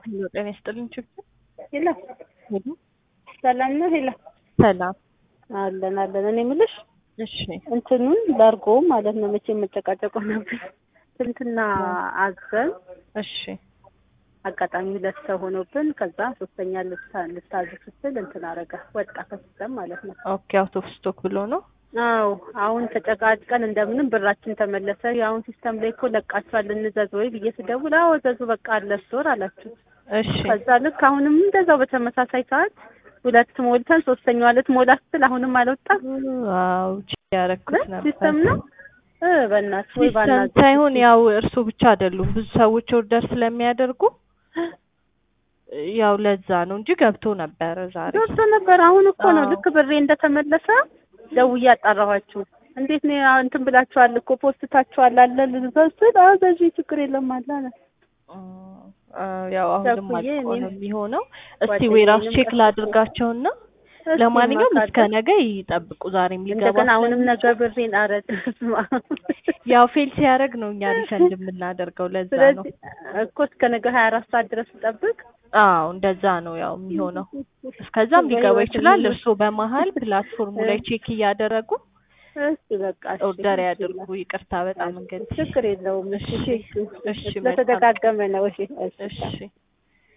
ሄሎ ጤና ይስጥልኝ ችግር ሄሎ ሄሎ ሰላም ነው? ሄሎ ሰላም አለን አለን። እኔ የምልሽ እሺ እንትኑን ላርጎ ማለት ነው መቼ የምጨቃጨቀው ነበር። ስንትና አዘን እሺ አጋጣሚ ሁለት ሰው ሆኖብን ከዛ ሶስተኛ ልታ- ልታዝ ስትል እንትን አረገ ወጣ ከሲስተም ማለት ነው። ኦኬ አውት ኦፍ ስቶክ ብሎ ነው አዎ አሁን ተጨቃጭቀን እንደምንም ብራችን ተመለሰ። የአሁን ሲስተም ላይ እኮ ለቃችኋል እንዘዝ ወይ ብዬ ስደውል አዎ ዘዙ በቃ አለ ስቶር አላችሁ። እሺ ከዛ ልክ አሁንም እንደዛው በተመሳሳይ ሰዓት ሁለት ሞልተን ሶስተኛዋ ልትሞላ ስትል አሁንም አልወጣም። ዋው ያረኩት ነበር ሲስተም ነው እ በእናትሽ ወይ ሲስተም ባናት ሳይሆን ያው እርሱ ብቻ አይደሉም ብዙ ሰዎች ኦርደር ስለሚያደርጉ ያው ለዛ ነው እንጂ ገብቶ ነበረ ዛሬ ገብቶ ነበር። አሁን እኮ ነው አዎ። ልክ ብሬ እንደተመለሰ ደውዬ አጣራኋችሁ። እንዴት ነው ያ- እንትን ብላችኋል እኮ ፖስታችኋል አለ ልዘስል አዘዥ ችግር የለም አለ አለ። አ፣ ያው አሁንም ቸኩዬ አልቆ ነው እኔም የሚሆነው። እስቲ ጓደኛዬንም ዌራውስ ቼክ ቀስቅሼ- ላድርጋቸውና እስኪ ለማንኛውም እስከ ማካደም ነገ ይጠብቁ። ዛሬም ሊገባ እንደገና አሁንም ስለሚ- ነገ ብሬን አረድ ያው ፌል ሲያደርግ ነው እኛ ሪፈንድ የምናደርገው ለዛ ነው። ስለዚህ እኮ እስከ ነገ ሀያ አራት ሰዓት ድረስ ጠብቅ። አዎ እንደዛ ነው ያው የሚሆነው። እስከዛም ሊገባ ይችላል። እርስዎ በመሀል ፕላትፎርሙ ላይ ቼክ እያደረጉ እስኪ በቃ እሺ፣ ኦርደር እሺ ያድርጉ። ይቅርታ በጣም እንግዲህ ችግር የለውም። እሺ እሺ፣ እሺ፣ እሺ፣ ስለተደጋገመ ነው። እሺ እሺ እሺ